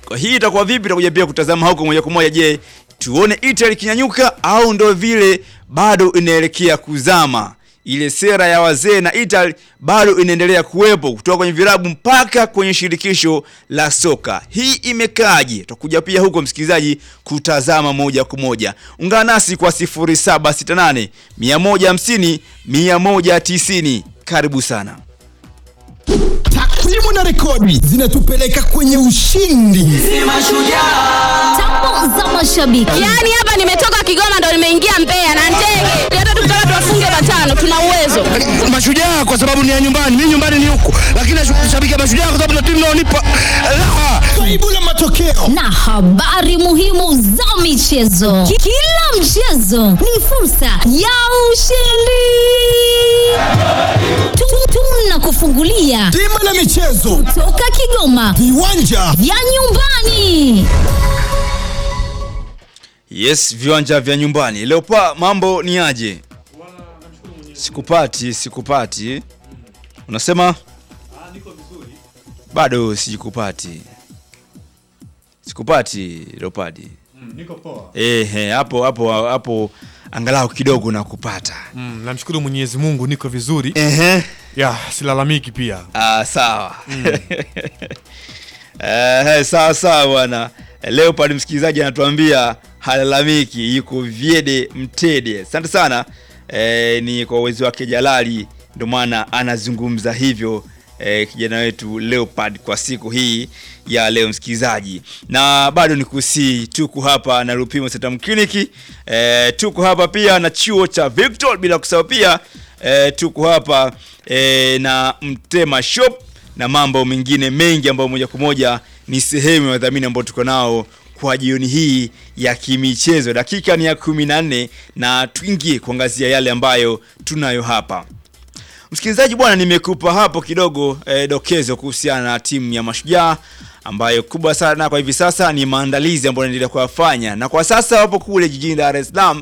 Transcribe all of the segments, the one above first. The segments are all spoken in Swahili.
Kwa hii itakuwa vipi? Tutakuja pia kutazama huko moja kwa moja. Je, tuone Italy ikinyanyuka au ndo vile bado inaelekea kuzama? Ile sera ya wazee na Italy bado inaendelea kuwepo kutoka kwenye vilabu mpaka kwenye shirikisho la soka. Hii imekaje? Tutakuja pia huko msikilizaji kutazama moja kwa moja. Ungana nasi kwa 0768 150 190. Karibu sana. Takwimu na rekodi zinatupeleka kwenye ushindi. Tambo za mashabiki. Yaani hapa nimetoka Kigoma ndo nimeingia Mbeya na ndege. Hata tukitaka tuwafunge matano tuna uwezo. Mashujaa kwa sababu ni ya nyumbani, mimi nyumbani ni huku, lakini nashabikia Mashujaa kwa sababu na timu inaonipa raha. Kaibu la matokeo na habari muhimu za michezo. Ki- Kila mchezo ni fursa ya ushindi. Tu- Tunakufungulia bima la michezo, toka Kigoma viwanja vya nyumbani. Yes, viwanja vya nyumbani. Leo pa mambo ni aje? Sikupati, sikupati. Unasema? Bado sijikupati. Sikupati Leopard. Niko poa. Eh, hapo hapo hapo angalau kidogo nakupata. Mm, namshukuru Mwenyezi Mungu niko vizuri. Ehe. Ya, silalamiki pia. Ah, sawa. Eh, sawa sawa bwana. Leopard msikilizaji anatuambia halalamiki, yuko Viede Mtede. Asante sana. Eh, ni kwa uwezo wake Jalali ndio maana anazungumza hivyo eh, kijana wetu Leopard kwa siku hii ya leo msikilizaji, na bado ni kusii, tuko hapa na Lupimo Setam Clinic eh, tuko hapa pia na chuo cha Victor, bila kusahau pia eh, tuko hapa eh, na Mtema Shop na mambo mengine mengi ambayo moja kwa moja ni sehemu ya wadhamini ambao tuko nao kwa jioni hii ya kimichezo. Dakika ni ya kumi na nne na tuingie kuangazia yale ambayo tunayo hapa. Msikilizaji bwana, nimekupa hapo kidogo eh, dokezo kuhusiana na timu ya Mashujaa ambayo kubwa sana kwa hivi sasa ni maandalizi ambayo yanaendelea kuyafanya, na kwa sasa wapo kule jijini Dar es Salaam,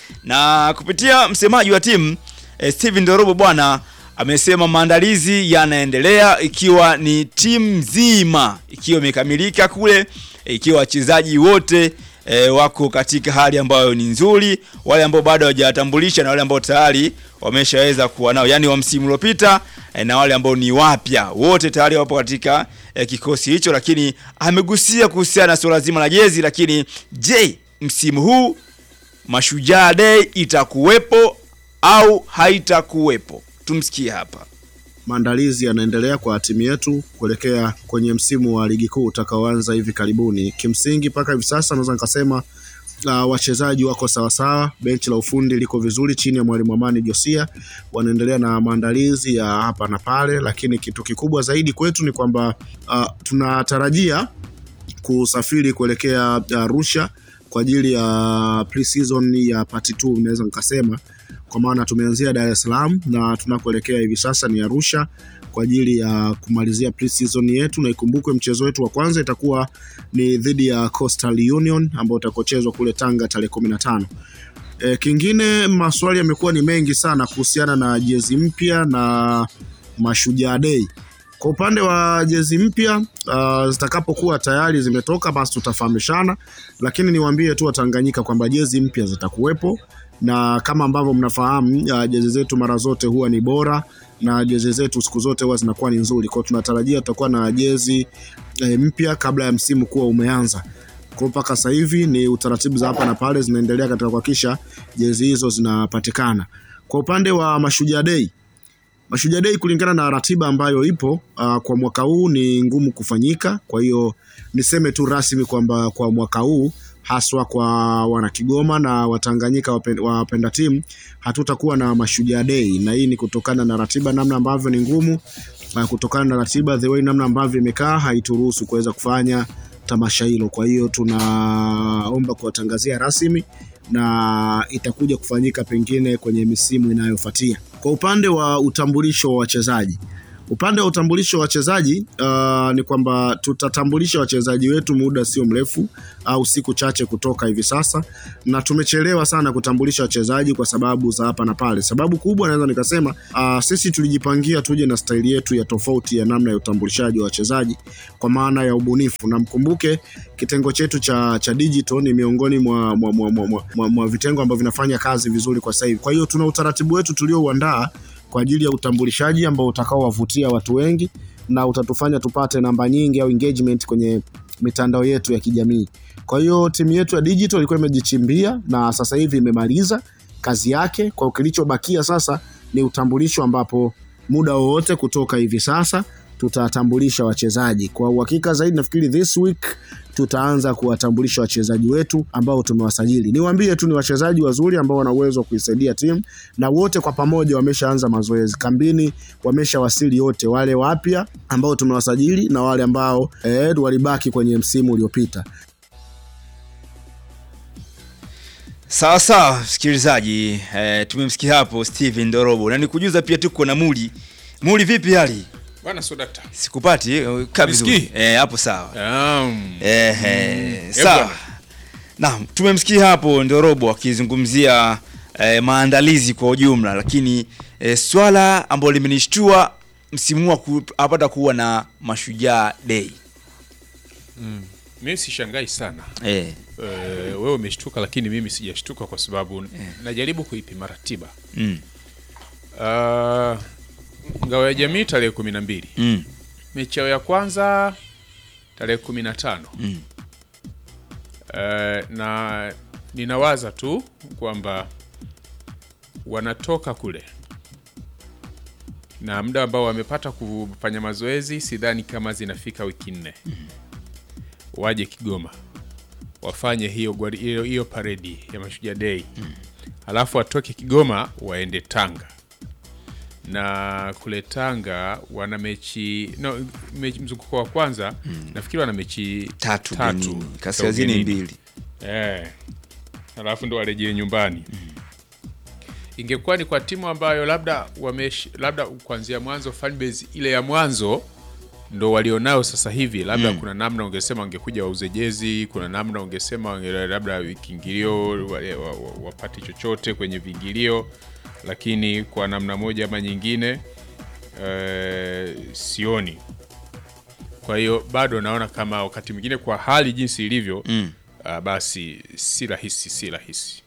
na kupitia msemaji wa timu eh, Steven Dorobo bwana amesema maandalizi yanaendelea, ikiwa ni timu nzima ikiwa imekamilika kule, ikiwa wachezaji wote e, wako katika hali ambayo ni nzuri, wale ambao bado hawajatambulisha na wale ambao tayari wameshaweza kuwa nao, yani wa msimu uliopita e, na wale ambao ni wapya, wote tayari wapo katika e, kikosi hicho. Lakini amegusia kuhusiana na suala zima la jezi, lakini je, msimu huu Mashujaa Day itakuwepo au haitakuwepo? Tumsikie hapa. Maandalizi yanaendelea kwa timu yetu kuelekea kwenye msimu wa ligi kuu utakaoanza hivi karibuni. Kimsingi mpaka hivi sasa naweza nikasema uh, wachezaji wako sawasawa, benchi la ufundi liko vizuri chini ya mwalimu Amani Josia, wanaendelea na maandalizi ya hapa na pale, lakini kitu kikubwa zaidi kwetu ni kwamba uh, tunatarajia kusafiri kuelekea Arusha kwa ajili ya pre-season ya part 2 naweza nikasema, kwa maana tumeanzia Dar es Salaam na tunakoelekea hivi sasa ni Arusha kwa ajili ya kumalizia pre-season yetu, na ikumbukwe mchezo wetu wa kwanza itakuwa ni dhidi ya Coastal Union ambao utakochezwa kule Tanga tarehe kumi na tano. E, kingine maswali yamekuwa ni mengi sana kuhusiana na jezi mpya na Mashujaa Day. Kwa upande wa jezi mpya uh, zitakapokuwa tayari zimetoka basi tutafahamishana, lakini niwaambie tu Watanganyika kwamba jezi mpya zitakuwepo, na kama ambavyo mnafahamu uh, jezi zetu mara zote huwa ni bora na jezi zetu siku zote huwa zinakuwa ni nzuri. Kwa hiyo tunatarajia tutakuwa na jezi eh, mpya kabla ya msimu kuwa umeanza. Kwa hiyo mpaka sasa hivi ni utaratibu za hapa na pale zinaendelea katika kuhakikisha jezi hizo zinapatikana. Kwa upande wa Mashujaa Day Mashujaa Day kulingana na ratiba ambayo ipo uh, kwa mwaka huu ni ngumu kufanyika. Kwa hiyo niseme tu rasmi kwamba kwa mwaka huu haswa kwa wanakigoma na watanganyika wapen- wapenda timu hatutakuwa na Mashujaa Day, na hii ni kutokana na ratiba namna ambavyo ni ngumu, uh, kutokana na ratiba the way namna ambavyo imekaa haituruhusu kuweza kufanya tamasha hilo. Kwa hiyo tunaomba kuwatangazia rasmi na itakuja kufanyika pengine kwenye misimu inayofuatia. Kwa upande wa utambulisho wa wachezaji, Upande wa utambulisho wa wachezaji uh, ni kwamba tutatambulisha wachezaji wetu muda sio mrefu au siku chache kutoka hivi sasa, na tumechelewa sana kutambulisha wachezaji kwa sababu za hapa na pale. Sababu kubwa naweza nikasema uh, sisi tulijipangia tuje na staili yetu ya tofauti ya namna ya utambulishaji wa wachezaji kwa maana ya ubunifu, na mkumbuke kitengo chetu cha, cha digital ni miongoni mwa, mwa, mwa, mwa, mwa, mwa, mwa vitengo ambavyo vinafanya kazi vizuri kwa sasa hivi. Kwa hiyo tuna utaratibu wetu tuliouandaa kwa ajili ya utambulishaji ambao utakaowavutia watu wengi na utatufanya tupate namba nyingi au engagement kwenye mitandao yetu ya kijamii. Kwa hiyo timu yetu ya digital ilikuwa imejichimbia na sasa hivi imemaliza kazi yake. Kwa hiyo kilichobakia sasa ni utambulisho, ambapo muda wowote kutoka hivi sasa tutatambulisha wachezaji. Kwa uhakika zaidi, nafikiri this week tutaanza kuwatambulisha wachezaji wetu ambao tumewasajili. Niwaambie tu ni wachezaji wazuri ambao wana uwezo wa kuisaidia timu, na wote kwa pamoja wameshaanza mazoezi kambini, wameshawasili wote, wale wapya ambao tumewasajili na wale ambao eh, walibaki kwenye msimu uliopita. Sawa sawa, msikilizaji eh, tumemsikia hapo Steven Ndorobo na nikujuza pia tuko na Muli. Muli, vipi hali? Bwana Sodakta. Sikupati eh, kabisa. Nisikii? Eh, hapo sawa. Um, Eh, eh, Eh, sawa. bwana. Naam, tumemsikia hapo Ndorobo akizungumzia eh, maandalizi kwa ujumla, lakini eh, swala ambalo limenishtua msimu huu apata kuwa na Mashujaa Day. mimi sishangai sana Eh, Eh, wewe umeshtuka, lakini mimi sijashtuka kwa sababu najaribu kuipima ratiba. mm, Uh, ngao ya jamii tarehe kumi na mbili mm, mechi yao ya kwanza tarehe kumi na tano Mm. Eh, na ninawaza tu kwamba wanatoka kule na muda ambao wamepata kufanya mazoezi, sidhani kama zinafika wiki nne. Waje Kigoma wafanye hiyo gwari- hiyo, hiyo paredi ya Mashujaa Day, alafu watoke Kigoma waende Tanga na kule Tanga wana mechi no, mechi mzunguko wa kwanza nafikiri wana mechi tatu, tatu ugenini. za kaskazini ugenini. mbili. Eh, alafu ndo warejee nyumbani. Ingekuwa ni kwa timu ambayo labda wamesh, labda kuanzia mwanzo fanbase ile ya mwanzo ndo walionao sasa hivi, labda kuna namna ungesema wangekuja wauze jezi, kuna namna ungesema wange- labda kiingilio wale wa- wa- wapate chochote kwenye viingilio, lakini kwa namna moja ama nyingine eh, sioni. Kwa hiyo bado naona kama wakati mwingine kwa hali jinsi ilivyo Mm. ah, basi si rahisi, si rahisi.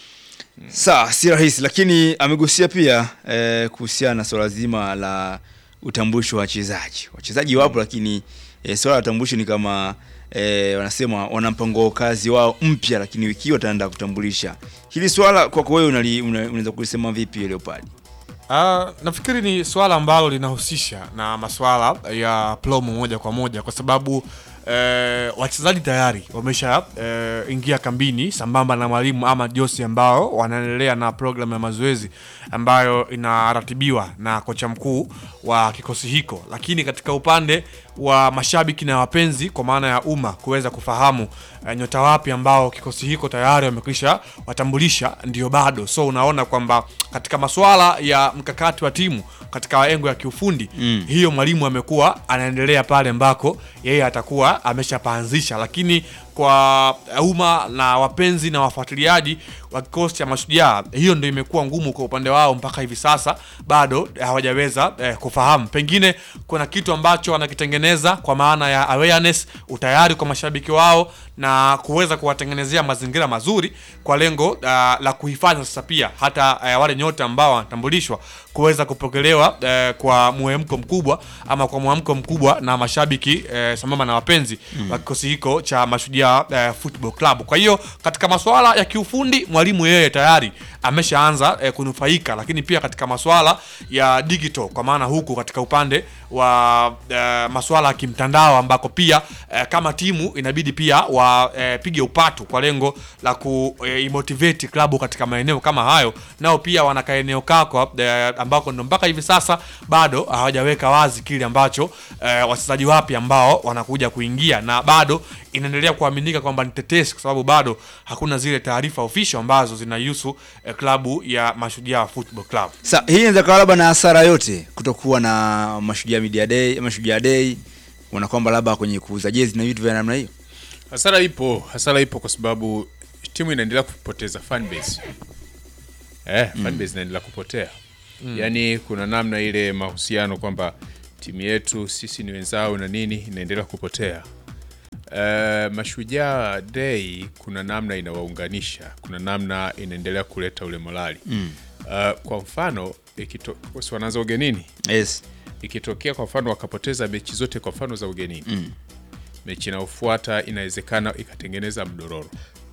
Sawa, si rahisi, lakini amegusia pia eh, kuhusiana na swala zima la utambulisho wa wachezaji. Wachezaji wapo, lakini eh, swala la utambulisho ni kama eh, wanasema wana mpango kazi wao mpya, lakini wiki hii wataenda kutambulisha hili swala. Kwako wewe unali- una- unaweza kulisema vipi Leopard? Ah, nafikiri ni swala ambalo linahusisha na maswala ya plomo moja kwa moja kwa sababu eh, wachezaji tayari wamesha eh, ingia kambini sambamba na mwalimu ama Josi ambao wanaendelea na programu ya mazoezi ambayo inaratibiwa na kocha mkuu wa kikosi hiko, lakini katika upande wa mashabiki na wapenzi kwa maana ya umma kuweza kufahamu eh, nyota wapi ambao kikosi hiko tayari wamekwisha watambulisha, ndio bado. So unaona kwamba katika masuala ya mkakati wa timu katika engo ya kiufundi Mm. hiyo mwalimu amekuwa anaendelea pale ambako yeye atakuwa ameshapaanzisha, lakini kwa umma na wapenzi na wafuatiliaji wa kikosi cha Mashujaa, hiyo ndio imekuwa ngumu kwa upande wao mpaka hivi sasa, bado hawajaweza eh, kufahamu. Pengine kuna kitu ambacho wanakitengeneza kwa maana ya awareness, utayari kwa mashabiki wao na kuweza kuwatengenezea mazingira mazuri kwa lengo uh, la kuhifadhi sasa pia hata uh, wale nyota ambao wanatambulishwa kuweza kupokelewa uh, kwa mwemko mkubwa ama kwa mwamko mkubwa na mashabiki uh, sambamba na wapenzi wa kikosi hiko cha Mashujaa uh, Football Club. Kwa hiyo katika masuala ya kiufundi mwalimu yeye tayari ameshaanza uh, kunufaika, lakini pia katika masuala ya digital, kwa maana huku katika upande wa uh, masuala ya kimtandao ambako pia uh, kama timu inabidi pia wapige upatu kwa lengo la kuimotivate klabu katika maeneo kama hayo, nao pia wana kaeneo kako eh, ambako ndo mpaka hivi sasa bado hawajaweka wazi kile ambacho eh, wachezaji wapya ambao wanakuja kuingia, na bado inaendelea kuaminika kwamba ni tetesi, kwa sababu bado hakuna zile taarifa official ambazo ambazo zinahusu eh, klabu ya Mashujaa Football Club. Sa hii inaweza kawa labda na hasara yote kutokuwa na Mashujaa Media Day, Mashujaa Day, wana kwamba labda kwenye kuuza jezi na vitu vya namna hiyo. Hasara ipo, hasara ipo kwa sababu timu inaendelea kupoteza fan base. Eh, fan base inaendelea kupotea. Yaani kuna namna ile mahusiano kwamba timu yetu sisi ni wenzao na nini inaendelea kupotea. Uh, Mashujaa Day kuna namna inawaunganisha, kuna namna inaendelea kuleta ule morali. Uh, kwa mfano ikito, si wanaanza ugenini Yes. ikitokea kwa mfano wakapoteza mechi zote kwa mfano za ugenini mm. mechi inayofuata inawezekana ikatengeneza mdororo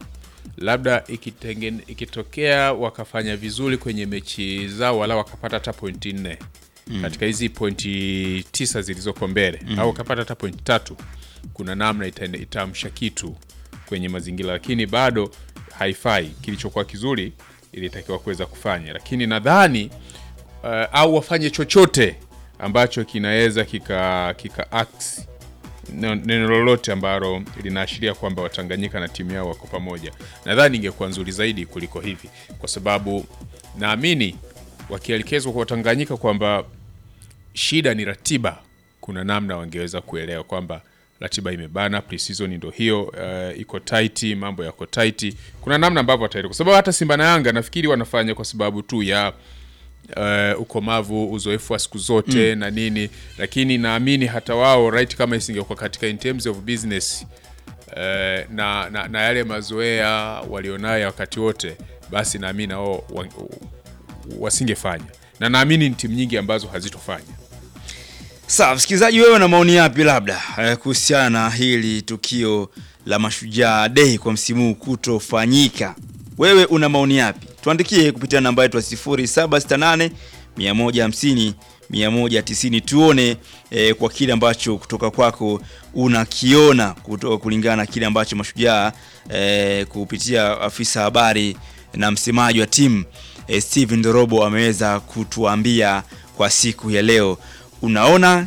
labda ikitengen, ikitokea wakafanya vizuri kwenye mechi zao wala wakapata hata pointi nne mm. katika hizi pointi tisa zilizoko mbele mm. au wakapata hata pointi tatu kuna namna ita- itaamsha kitu kwenye mazingira lakini bado haifai kilichokuwa kizuri ilitakiwa kuweza kufanya lakini nadhani uh, au wafanye chochote ambacho kinaweza kika kika act neno neno lolote ambalo linaashiria kwamba Watanganyika na timu yao wako pamoja. Nadhani ingekuwa nzuri zaidi kuliko hivi, kwa sababu naamini wakielekezwa kwa Watanganyika kwamba shida ni ratiba, kuna namna wangeweza kuelewa kwamba ratiba imebana, pre-season ndio hiyo, uh, iko tight, mambo yako tight. Kuna namna ambavyo wataelewa, kwa sababu hata Simba na Yanga nafikiri wanafanya kwa sababu tu ya uh, ukomavu uzoefu wa siku zote na nini lakini naamini hata wao right kama isingekuwa katika in terms of business uh, na, na, na yale mazoea walionayo wakati wote basi naamini nao wa, wasingefanya na naamini ni timu nyingi ambazo hazitofanya Sawa, msikilizaji, wewe na maoni yapi labda eh, kuhusiana na hili tukio la Mashujaa Day kwa msimu huu kutofanyika? Wewe una maoni yapi? Tuandikie kupitia namba yetu ya 0768 150 190 tuone eh, kwa kile ambacho kutoka kwako unakiona kutoka kulingana na kile ambacho Mashujaa eh, kupitia afisa habari na msemaji wa timu eh, Steven Ndorobo ameweza kutuambia kwa siku ya leo unaona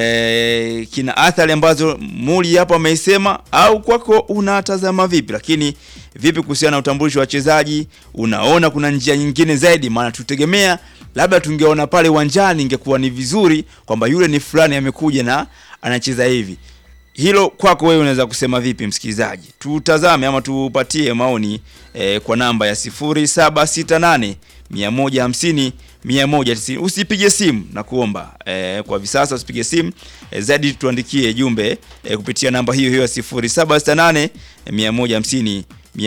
eh, kina athari ambazo Muli hapo ameisema au kwako unatazama vipi? Lakini vipi kuhusiana na utambulisho wa wachezaji? Unaona kuna njia nyingine zaidi? Maana tutegemea labda tungeona pale uwanjani, ingekuwa ni vizuri kwamba yule ni fulani amekuja na anacheza hivi. Hilo kwako wewe unaweza kusema vipi, msikilizaji? Tutazame ama tupatie maoni eh, kwa namba ya 0768 150 190. Usipige simu na kuomba eh, kwa hivi sasa usipige simu eh, zaidi tuandikie jumbe eh, kupitia namba hiyo hiyo ya 0768 150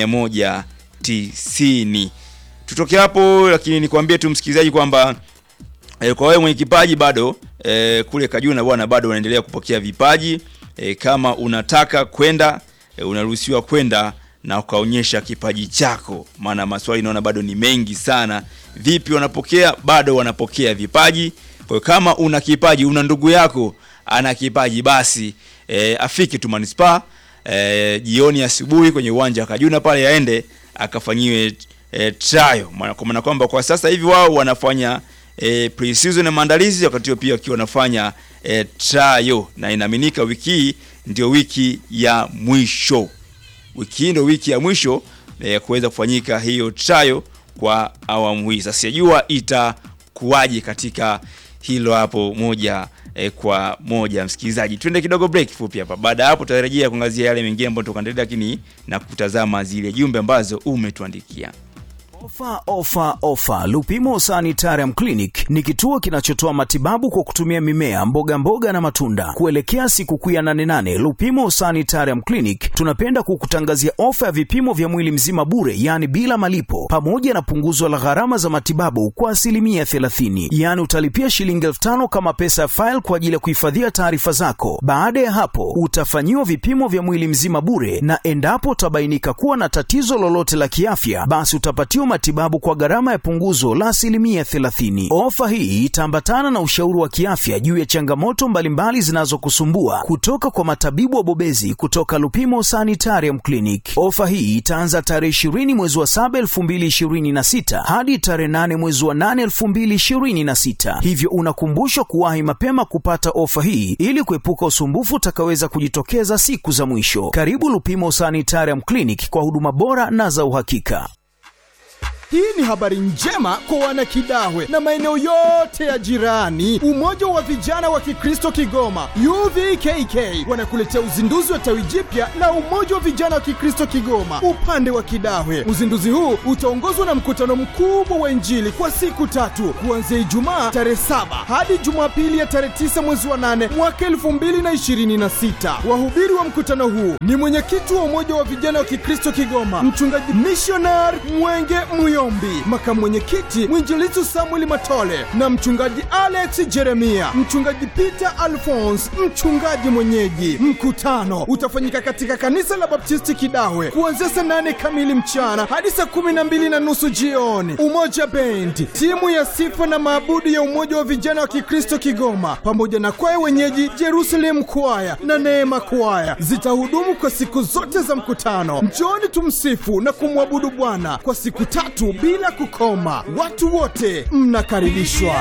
190. Tutoke hapo, lakini nikwambie tu msikilizaji kwamba e, kwa wewe mwenye kipaji bado e, kule Kajuna bwana bado unaendelea kupokea vipaji e, kama unataka kwenda e, unaruhusiwa kwenda na ukaonyesha kipaji chako, maana maswali naona bado ni mengi sana. Vipi wanapokea? Bado wanapokea vipaji. Kwa hiyo kama una kipaji, una ndugu yako ana kipaji, basi e, afike tu manispaa e, jioni asubuhi kwenye uwanja wa Kajuna pale aende akafanyiwe e, trial, maana kwa maana kwamba kwa sasa hivi wao wanafanya e, pre-season na maandalizi, wakati huo pia wakiwa wanafanya e, trial, na inaaminika wiki hii ndio wiki ya mwisho wiki hii ndio wiki ya mwisho eh, kuweza kufanyika hiyo trial kwa awamu hii. Sasa sijajua itakuwaje katika hilo hapo moja eh, kwa moja. Msikilizaji, twende kidogo break fupi hapa. Baada ya hapo tutarejea kuangazia yale mengine ambayo tukaendelea, lakini na kutazama zile jumbe ambazo umetuandikia. Ofa, ofa, ofa! Lupimo Sanitarium Clinic ni kituo kinachotoa matibabu kwa kutumia mimea, mboga mboga na matunda. Kuelekea sikukuu ya nane nane, Lupimo Sanitarium Clinic tunapenda kukutangazia ofa ya vipimo vya mwili mzima bure, yaani bila malipo, pamoja na punguzo la gharama za matibabu kwa asilimia 30. Yaani utalipia shilingi elfu tano kama pesa ya faili kwa ajili ya kuhifadhia taarifa zako. Baada ya hapo, utafanyiwa vipimo vya mwili mzima bure, na endapo utabainika kuwa na tatizo lolote la kiafya, basi utapatiwa matibabu kwa gharama ya punguzo la asilimia 30. Ofa hii itaambatana na ushauri wa kiafya juu ya changamoto mbalimbali zinazokusumbua kutoka kwa matabibu wabobezi kutoka Lupimo Sanitarium Clinic. Ofa hii itaanza tarehe 20 mwezi wa 7 2026 hadi tarehe 8 mwezi wa 8 2026, hivyo unakumbushwa kuwahi mapema kupata ofa hii ili kuepuka usumbufu utakaweza kujitokeza siku za mwisho. Karibu Lupimo Sanitarium Clinic kwa huduma bora na za uhakika. Hii ni habari njema kwa wanakidahwe na maeneo yote ya jirani. Umoja wa vijana wa Kikristo Kigoma UVKK wanakuletea uzinduzi wa tawi jipya la Umoja wa Vijana wa Kikristo Kigoma upande wa Kidahwe. Uzinduzi huu utaongozwa na mkutano mkubwa wa Injili kwa siku tatu kuanzia Ijumaa tarehe saba hadi Jumapili ya tarehe tisa mwezi wa nane mwaka elfu mbili na ishirini na sita. Wahubiri wa mkutano huu ni mwenyekiti wa Umoja wa Vijana wa Kikristo Kigoma, mchungaji missionar Mwenge Muyombi, makamu mwenyekiti mwinjilizi Samuel Matole na mchungaji Alex Jeremia, mchungaji Peter Alphonse, mchungaji mwenyeji. Mkutano utafanyika katika kanisa la Baptisti Kidahwe kuanzia saa nane kamili mchana hadi saa kumi na mbili na nusu jioni. Umoja Bendi, timu ya sifa na maabudu ya Umoja wa Vijana wa Kikristo Kigoma pamoja na kwaya wenyeji Jerusalem Kwaya na Neema Kwaya zitahudumu kwa siku zote za mkutano. Njooni tumsifu na kumwabudu Bwana kwa siku tatu bila kukoma. Watu wote mnakaribishwa.